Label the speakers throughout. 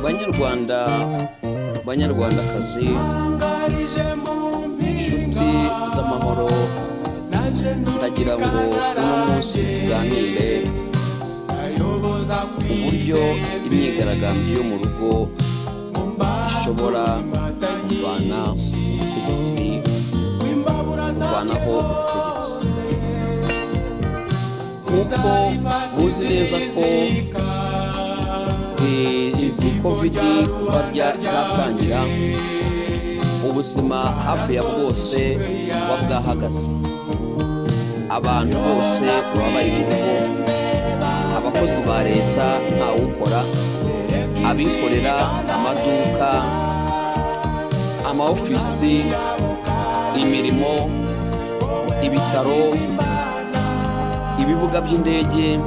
Speaker 1: banyarwanda banyarwandakazi inshuti z'amahoro ndagira ngo uno munsi tuganire uburyo imyigaragambyo yo mu rugo ishobora kurwana ubutegetsi kurwanaho ubutegetsi kuko muzi neza ko izi kovidi kuba zatangira ubuzima hafi ya bwose buba bwahagaze abantu bose baba bari mu rugo abakozi ba leta ntawukora abikorera amaduka ama ofisi imirimo ibitaro ibibuga by'indege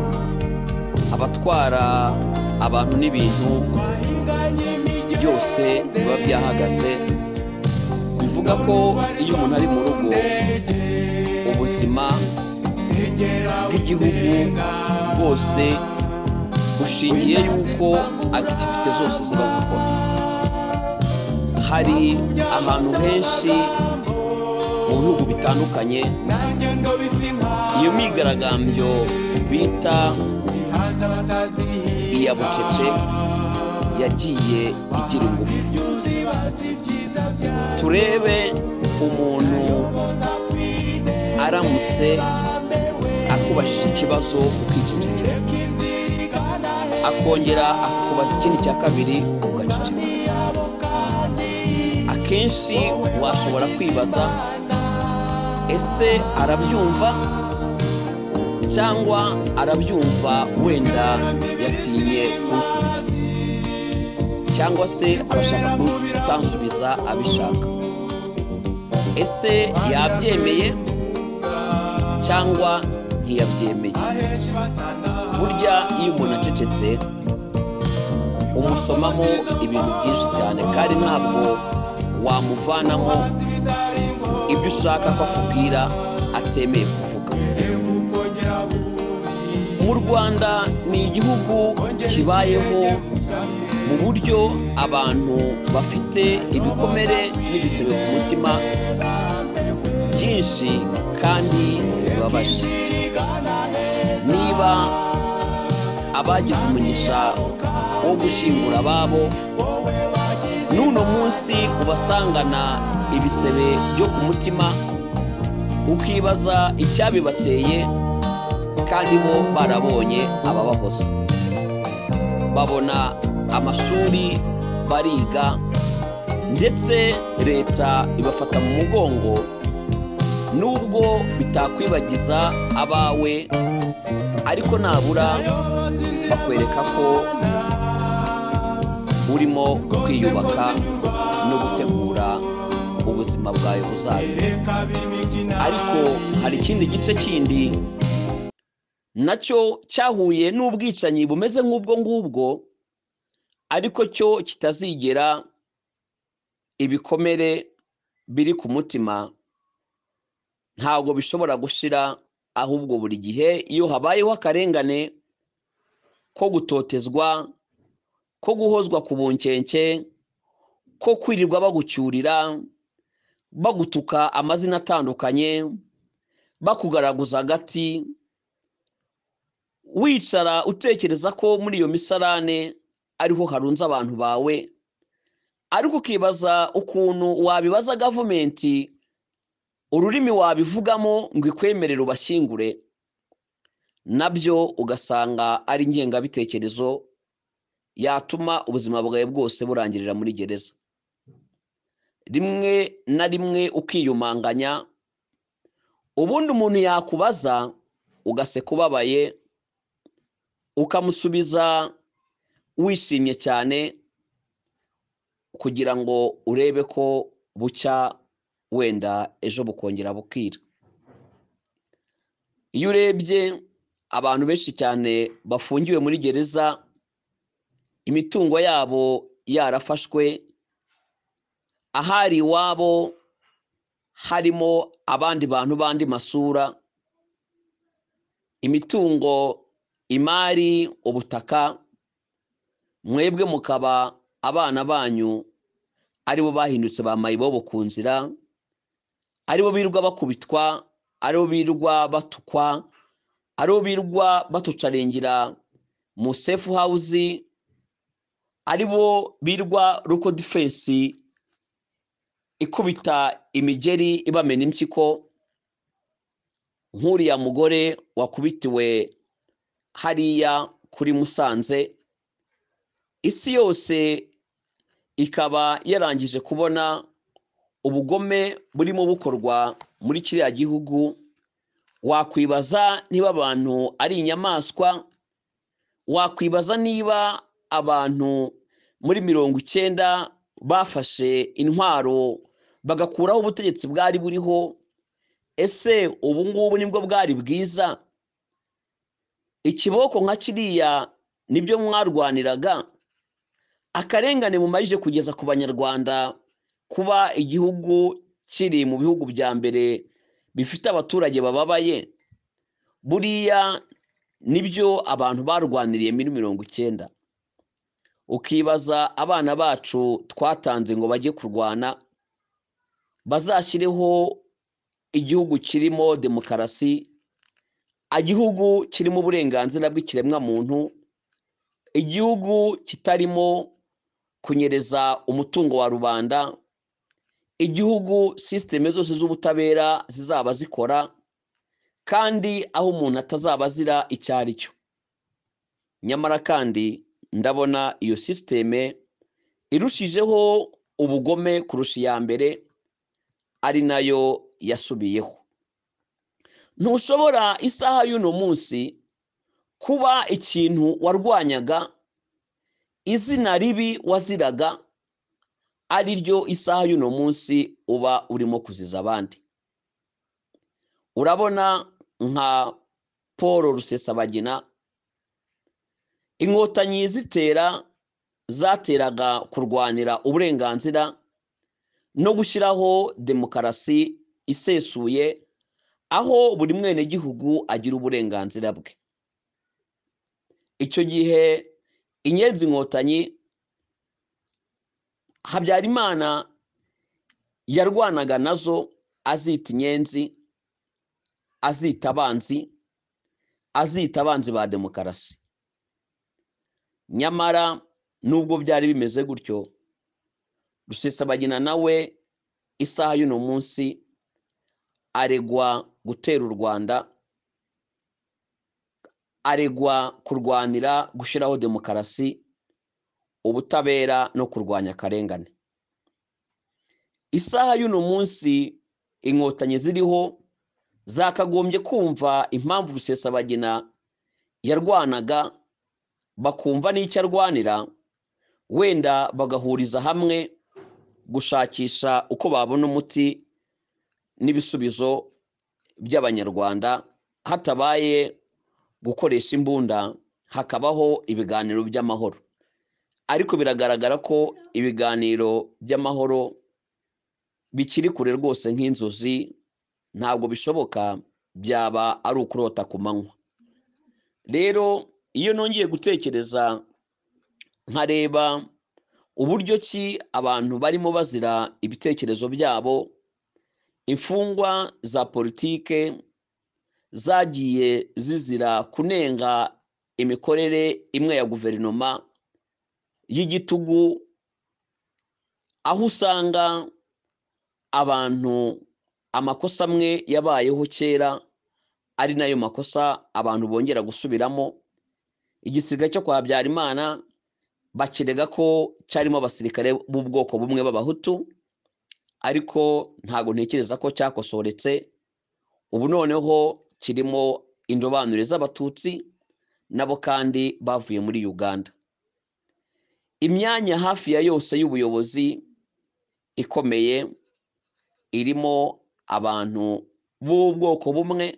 Speaker 1: abatwara abantu n'ibintu byose biba byahagaze bivuga ko iyo umuntu ari mu rugo ubuzima bw'igihugu bwose bushingiye yuko akitivite zose ziba zikora hari ahantu henshi mu bihugu bitandukanye iyo myigaragambyo bita iya bucece yagiye igira ingufu turebe umuntu aramutse akubajije ikibazo ukicecekera akongera akakubaza ikindi cya kabiri ugaceceka akenshi washobora kwibaza ese arabyumva cyangwa arabyumva wenda yatinye kunsubiza cyangwa se arashaka kutansubiza abishaka ese yabyemeye cyangwa ntiyabyemeye burya iyo umuntu acecetse umusomamo ibintu byinshi cyane kandi ntabwo wamuvanamo ibyo ushaka ko akubwira atemeye kuvuga mu rwanda ni igihugu kibayeho mu buryo abantu bafite ibikomere n'ibisebe ku mutima byinshi kandi bibabaje niba abagize umugisha wo gushyingura ababo n'uno munsi ubasangana ibisebe byo ku mutima ukibaza icyabibateye kandi bo barabonye ababahoza babona amashuri bariga ndetse leta ibafata mu mugongo nubwo bitakwibagiza abawe ariko nabura bakwereka ko urimo kwiyubaka no gutegura ubuzima bwawe buzaza ariko hari ikindi gice kindi nacyo cyahuye n'ubwicanyi bumeze nk'ubwo ngubwo ariko cyo kitazigera ibikomere biri ku mutima ntabwo bishobora gushira ahubwo buri gihe iyo habayeho akarengane ko gutotezwa ko guhozwa ku bunkenke ko kwirirwa bagucyurira bagutuka amazina atandukanye bakugaraguza agati wicara utekereza ko muri iyo misarane ariho harunze abantu bawe ariko ukibaza ukuntu wabibaza gavumenti ururimi wabivugamo ngo ikwemerere ubashyingure nabyo ugasanga ari ingengabitekerezo yatuma ubuzima bwawe bwose burangirira muri gereza rimwe na rimwe ukiyumanganya ubundi umuntu yakubaza ugaseka ubabaye ukamusubiza wishimye cyane kugira ngo urebe ko bucya wenda ejo bukongera bukira iyo urebye abantu benshi cyane bafungiwe muri gereza imitungo yabo yarafashwe ahari iwabo harimo abandi bantu bandi masura imitungo imari ubutaka mwebwe mukaba abana banyu aribo bahindutse ba mayibobo ku nzira aribo birirwa bakubitwa aribo birirwa batukwa aribo birirwa batucarengera mu sefu hawuzi aribo birirwa ruko difensi ikubita imigeri ibamena impyiko nk'uriya mugore wakubitiwe hariya kuri musanze isi yose ikaba yarangije kubona ubugome burimo bukorwa muri kiriya gihugu wakwibaza niba abantu ari inyamaswa wakwibaza niba abantu muri mirongo icyenda bafashe intwaro bagakuraho ubutegetsi bwari buriho ese ubu ngubu nibwo bwari bwiza ikiboko nka kiriya nibyo mwarwaniraga akarengane mumajije kugeza ku banyarwanda kuba igihugu kiri mu bihugu bya mbere bifite abaturage bababaye buriya nibyo abantu barwaniriye muri mirongo icyenda ukibaza abana bacu twatanze ngo bajye kurwana bazashyireho igihugu kirimo demokarasi igihugu kirimo uburenganzira bw'ikiremwamuntu igihugu kitarimo kunyereza umutungo wa rubanda igihugu sisiteme zose z'ubutabera zizaba zikora kandi aho umuntu atazaba azira icyo ari cyo nyamara kandi ndabona iyo sisiteme irushijeho ubugome kurusha iya mbere ari nayo yasubiyeho ntushobora isaha y'uno munsi kuba ikintu warwanyaga izina ribi waziraga ari ryo isaha y'uno munsi uba urimo kuziza abandi urabona nka paul rusesabagina inkotanyi zitera zateraga kurwanira uburenganzira no gushyiraho demokarasi isesuye aho buri mwenegihugu agira uburenganzira bwe icyo gihe inyenzi inkotanyi habyarimana yarwanaga nazo azita inyenzi azita abanzi azita abanzi ba demokarasi nyamara nubwo byari bimeze gutyo rusesabagina nawe isaha y'uno munsi aregwa gutera u rwanda aregwa kurwanira gushyiraho demokarasi ubutabera no kurwanya akarengane isaha y'uno munsi inkotanyi ziriho zakagombye kumva impamvu rusesabagina yarwanaga bakumva n'icyo arwanira wenda bagahuriza hamwe gushakisha uko babona umuti n'ibisubizo by'abanyarwanda hatabaye gukoresha imbunda hakabaho ibiganiro by'amahoro ariko biragaragara ko ibiganiro by'amahoro bikiri kure rwose nk'inzozi ntabwo bishoboka byaba ari ukurota ku manywa rero iyo nongeye gutekereza nkareba uburyo ki abantu barimo bazira ibitekerezo byabo imfungwa za politike zagiye zizira kunenga imikorere imwe ya guverinoma y'igitugu aho usanga abantu amakosa amwe yabayeho kera ari nayo makosa abantu bongera gusubiramo igisiga cyo kwa habyarimana bakirega ko cyarimo abasirikare b'ubwoko bumwe b'abahutu ariko ntabwo ntekereza ko cyakosoretse ubu noneho kirimo indobanure z'abatutsi nabo kandi bavuye muri uganda imyanya hafi ya yose y'ubuyobozi ikomeye irimo abantu b'ubwoko bumwe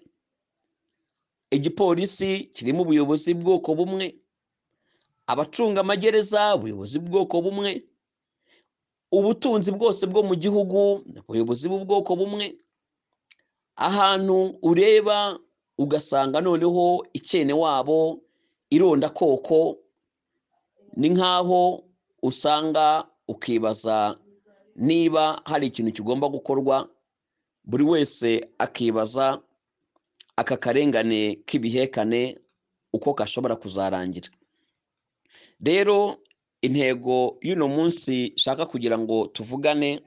Speaker 1: igipolisi kirimo ubuyobozi bw'ubwoko bumwe abacungamagereza ubuyobozi bw'ubwoko bumwe ubutunzi bwose bwo mu gihugu ubuyobozi bw'ubwoko bumwe ahantu ureba ugasanga noneho icyene wabo irondakoko ni nk'aho usanga ukibaza niba hari ikintu kigomba gukorwa buri wese akibaza aka karengane k'ibihekane uko gashobora kuzarangira rero intego y'uno munsi nshaka kugira ngo tuvugane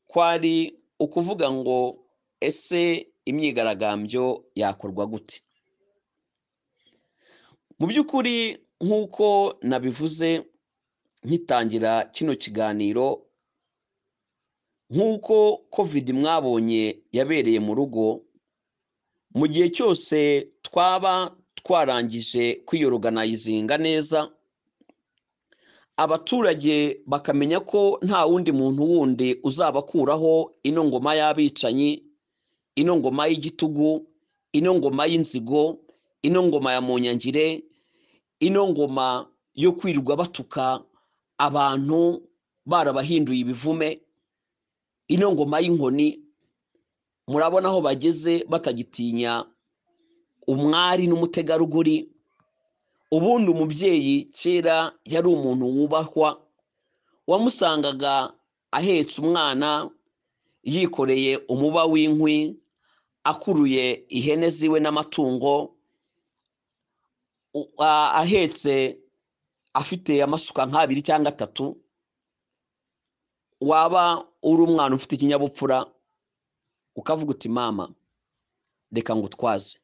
Speaker 1: kwari ukuvuga ngo ese imyigaragambyo yakorwa gute mu by'ukuri nk'uko nabivuze nkitangira kino kiganiro nk'uko covid mwabonye yabereye mu rugo mu gihe cyose twaba twarangije kwiyoroganizinga neza abaturage bakamenya ko nta wundi muntu wundi uzabakuraho ino ngoma y'abicanyi ino ngoma y'igitugu ino ngoma y'inzigo ino ngoma ya munyangire ino ngoma yo kwirirwa batuka abantu barabahinduye ibivume ino ngoma y'inkoni murabona aho bageze batagitinya umwari n'umutegarugori ubundi umubyeyi kera yari umuntu wubahwa wamusangaga ahetse umwana yikoreye umuba w'inkwi akuruye ihene ziwe n'amatungo ahetse afite amasuka nk'abiri cyangwa atatu waba uri umwana ufite ikinyabupfura ukavuga uti mama reka ngutwaze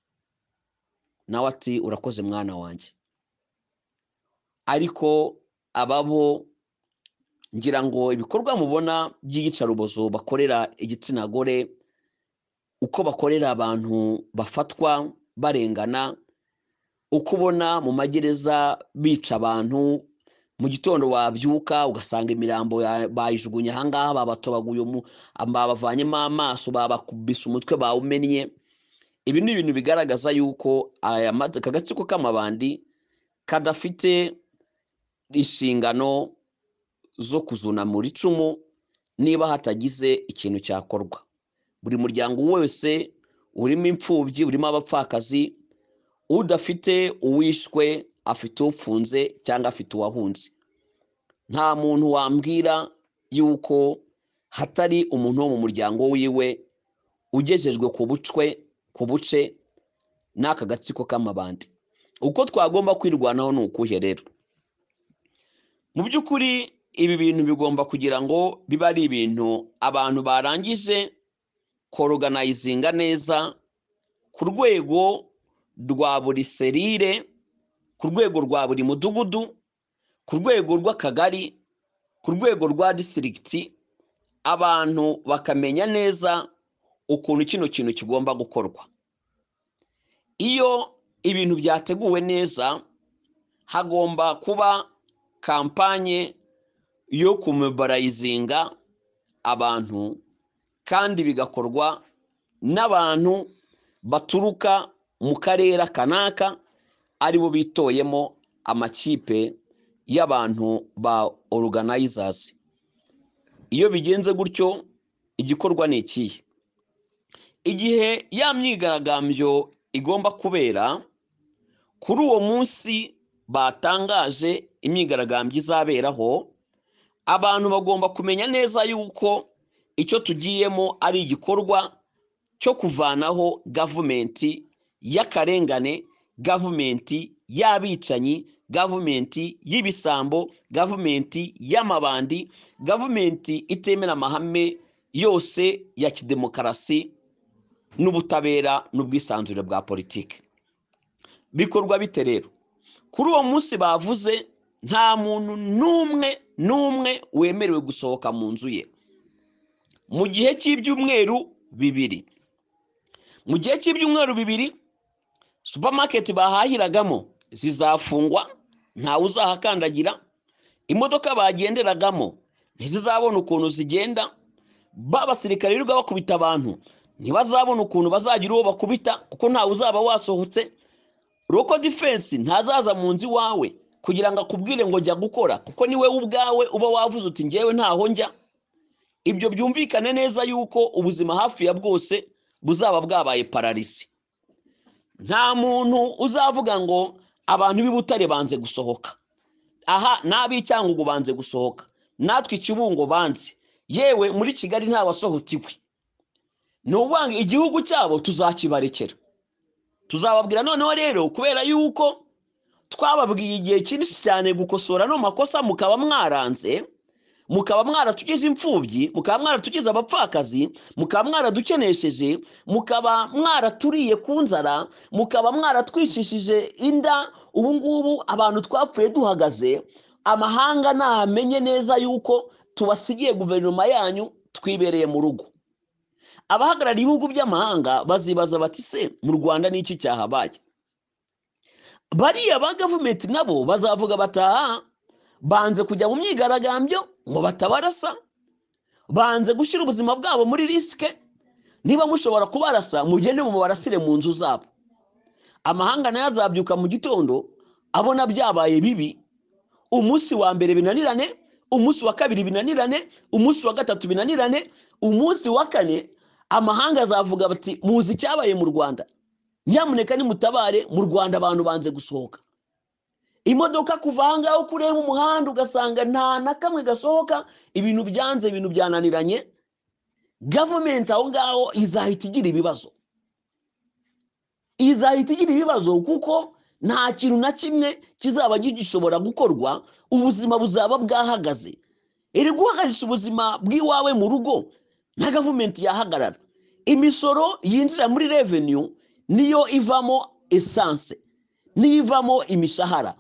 Speaker 1: nawe ati urakoze mwana wanjye ariko ababo ngira ngo ibikorwa mubona by'iyicarubozo bakorera igitsina gore uko bakorera abantu bafatwa barengana uko ubona mu magereza bica abantu mu gitondo wabyuka ugasanga imirambo bayijugunya ahangaha babatobaguye babavanyemo amaso babakubise umutwe bawumennye ibi ni ibintu bigaragaza yuko aya agatsiko k'amabandi kadafite inshingano zo kuzunamura icumu niba hatagize ikintu cyakorwa buri muryango wose urimo imfubyi urimo abapfakazi udafite uwishwe afite ufunze cyangwa afite uwahunze nta muntu wambwira yuko hatari umuntu wo mu muryango wiwe ugejejwe ku bucwe ku buce n'aka gatsiko k'amabandi uko twagomba kwirwanaho ni ukuhe rero mu by'ukuri ibi bintu bigomba kugira ngo bibe ari ibintu abantu barangije koroganizinga neza ku rwego rwa buri serire ku rwego rwa buri mudugudu ku rwego rw'akagari ku rwego rwa disitirigiti abantu bakamenya neza ukuntu kino kintu kigomba gukorwa iyo ibintu byateguwe neza hagomba kuba kampanye yo kumubarayizinga abantu kandi bigakorwa n'abantu baturuka mu karere kanaka aribo bitoyemo amakipe y'abantu ba oruganayizazi iyo bigenze gutyo igikorwa ni ikihe igihe ya myigaragambyo igomba kubera kuri uwo munsi batangaje imyigaragambyo izaberaho abantu bagomba kumenya neza yuko icyo tugiyemo ari igikorwa cyo kuvanaho gavumenti y'akarengane gavumenti y'abicanyi gavumenti y'ibisambo gavumenti y'amabandi gavumenti itemera amahame yose ya kidemokarasi n'ubutabera n'ubwisanzure bwa politiki bikorwa bite rero kuri uwo munsi bavuze nta muntu n'umwe n'umwe wemerewe gusohoka mu nzu ye mu gihe cy'ibyumweru bibiri mu gihe cy'ibyumweru bibiri supamaketi bahahiragamo zizafungwa ntawe uzahakandagira imodoka bagenderagamo ntizizabona ukuntu zigenda b'abasirikare birirwa bakubita abantu ntibazabona ukuntu bazagira uwo bakubita kuko ntawe uzaba wasohotse roko defense ntazaza mu nzu iwawe kugira ngo akubwire ngo jya gukora kuko niwe ubwawe uba wavuze uti ngewe ntaho njya ibyo byumvikane neza yuko ubuzima hafi ya bwose buzaba bwabaye pararisi nta muntu uzavuga ngo abantu b'i Butare banze gusohoka aha n'ab'icyangugu banze gusohoka natwe ikibungo banze yewe muri kigali nta wasohotiwe ni ukuvuga ngo igihugu cyabo tuzakibarekera tuzababwira noneho rero kubera yuko twababwiye igihe kinini cyane gukosora ano makosa mukaba mwaranze mukaba mwaratugize imfubyi mukaba mwaratugize abapfakazi mukaba mwaradukenesheje mukaba mwaraturiye ku nzara mukaba mwaratwicishije inda ubu ngubu abantu twapfuye duhagaze amahanga ntamenye neza yuko tubasigiye guverinoma yanyu twibereye mu rugo abahagarariye ibihugu by'amahanga bazibaza bati se mu rwanda ni iki cyahabaye bariya ba gavumenti nabo bazavuga bataha banze kujya mu myigaragambyo ngo batabarasa banze gushyira ubuzima bwabo muri risike niba mushobora kubarasa mugende mu barasire mu nzu zabo amahanga nayo azabyuka mu gitondo abona byabaye bibi umunsi wa mbere binanirane umunsi wa kabiri binanirane umunsi wa gatatu binanirane umunsi wa kane amahanga azavuga bati muzi icyabaye mu rwanda nyamuneka nimutabare mu rwanda abantu banze gusohoka imodoka kuva ahangaha uko ureba umuhanda ugasanga nta na kamwe gasohoka ibintu byanze ibintu byananiranye gavumenti aho ngaho izahita igira ibibazo izahita igira ibibazo kuko nta kintu na kimwe kizaba gishobora gukorwa ubuzima buzaba bwahagaze iri guhagaritse ubuzima bw'iwawe mu rugo na gavumenti yahagarara imisoro yinjira muri reveniyu niyo ivamo esanse niyo ivamo imishahara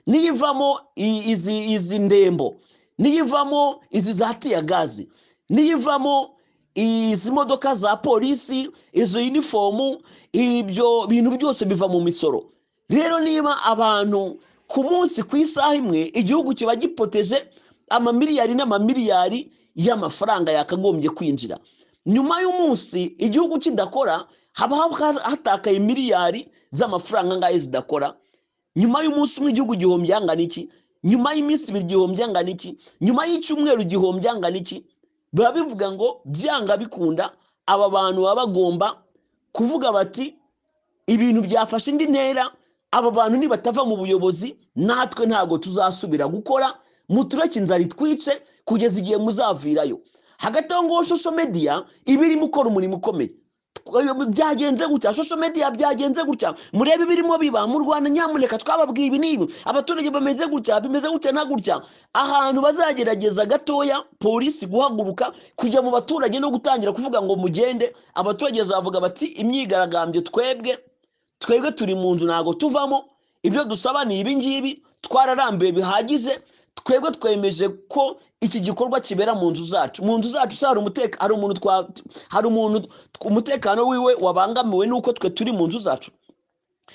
Speaker 1: niyo ivamo izi izi ndembo niyo ivamo izi za tiyagazi niyo ivamo izi modoka za polisi izo yunifomu ibyo bintu byose biva mu misoro rero niba abantu ku munsi ku isaha imwe igihugu kiba gipoteje amamiliyari n'amamiliyari y'amafaranga yakagombye kwinjira nyuma y'umunsi igihugu kidakora haba hatakaye miliyari z'amafaranga ngayo zidakora nyuma y'umunsi umwe igihugu gihomby angana iki nyuma y'iminsi ibiri gihomby angana iki nyuma y'icyumweru gihomby angana iki biba bivuga ngo byanga bikunda aba bantu baba bagomba kuvuga bati ibintu byafashe indi ntera aba bantu nibatava mu buyobozi natwe ntabwo tuzasubira gukora mutureke inzara itwice kugeza igihe muzavirayo hagati aho ngaho shosho mediya iba irimo ukora umurimo ukomeye byagenze gutya shosho mediya byagenze gutya murebe ibirimo biba mu rwanda nyamuneka twababwiye ibi n'ibi abaturage bameze gutya bimeze gutya na gutya ahantu bazagerageza gatoya polisi guhaguruka kujya mu baturage no gutangira kuvuga ngo mugende abaturage bazavuga bati imyigaragambyo twebwe twebwe turi mu nzu ntabwo tuvamo ibyo dusaba ni ibi ngibi twararambuye bihagije twebwe twemeje ko iki gikorwa kibera mu nzu zacu mu nzu zacu se hari umuntu hari umuntu umutekano wiwe wabangamiwe n'uko twe turi mu nzu zacu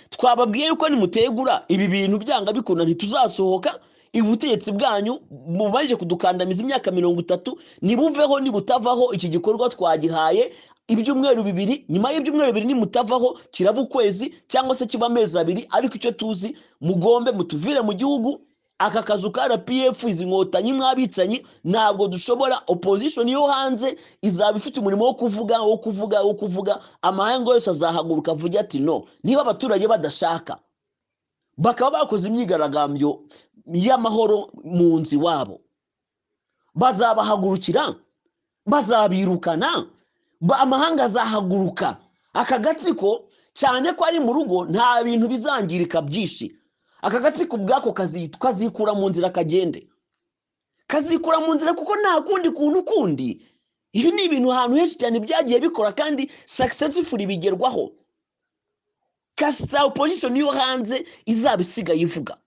Speaker 1: twababwiye yuko nimutegura ibi bintu byanga bikunda ntituzasohoka ubutegetsi bwanyu mubanje kudukandamiza imyaka mirongo itatu nibuveho nibutavaho iki gikorwa twagihaye ibyumweru bibiri nyuma y'ibyumweru bibiri nimutavaho kiraba ukwezi cyangwa se kiba amezi abiri ariko icyo tuzi mugombe mutuvire mu gihugu aka kazu ka rpf izi nkotanyi mwabicanyi ntabwo dushobora opozishoni yo hanze izaba ifite umurimo wo kuvuga wo kuvuga wo kuvuga amahanga yose azahaguruka avuge ati no niba abaturage badashaka bakaba bakoze imyigaragambyo y'amahoro mu nzi wabo bazabahagurukira bazabirukana amahanga azahaguruka aka gatsiko cyane ko ari mu rugo nta bintu bizangirika byinshi aka gatsiko ubwako kazikura mu nzira kagende kazikura mu nzira kuko nta kundi kuntu kundi ibi ni ibintu ahantu henshi cyane byagiye bikora kandi sakisesifuri bigerwaho kasita opozishoni yo hanze izaba isigaye ivuga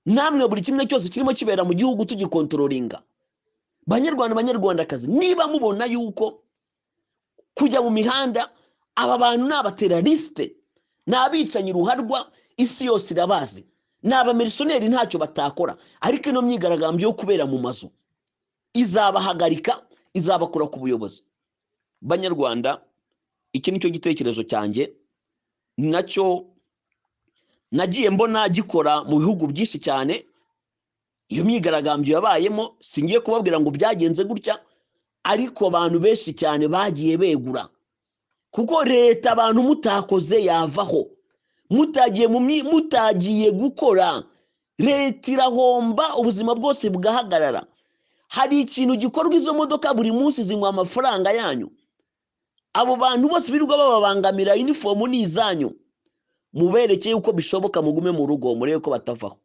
Speaker 1: namwe buri kimwe cyose kirimo kibera mu gihugu tugikontororinga banyarwanda banyarwandakazi niba mubona yuko kujya mu mihanda aba bantu ni abateralisite ni abicanyi ruharwa isi yose irabazi ni abamirisiyoneri ntacyo batakora ariko ino myigaragambyo yo kubera mu mazu izabahagarika izabakura ku buyobozi banyarwanda iki ni cyo gitekerezo cyanjye ni nacyo nagiye mbona gikora mu bihugu byinshi cyane iyo myigaragambyo yabayemo singiye kubabwira ngo byagenze gutya ariko abantu benshi cyane bagiye begura kuko leta abantu mutakoze yavaho mutagiye mutagiye gukora leta irahomba ubuzima bwose bugahagarara hari ikintu gikorwa izo modoka buri munsi zinywa amafaranga yanyu abo bantu bose birirwa bababangamira inifomu ni izanyu muberekeye uko bishoboka mugume mu rugo murebe ko batavaho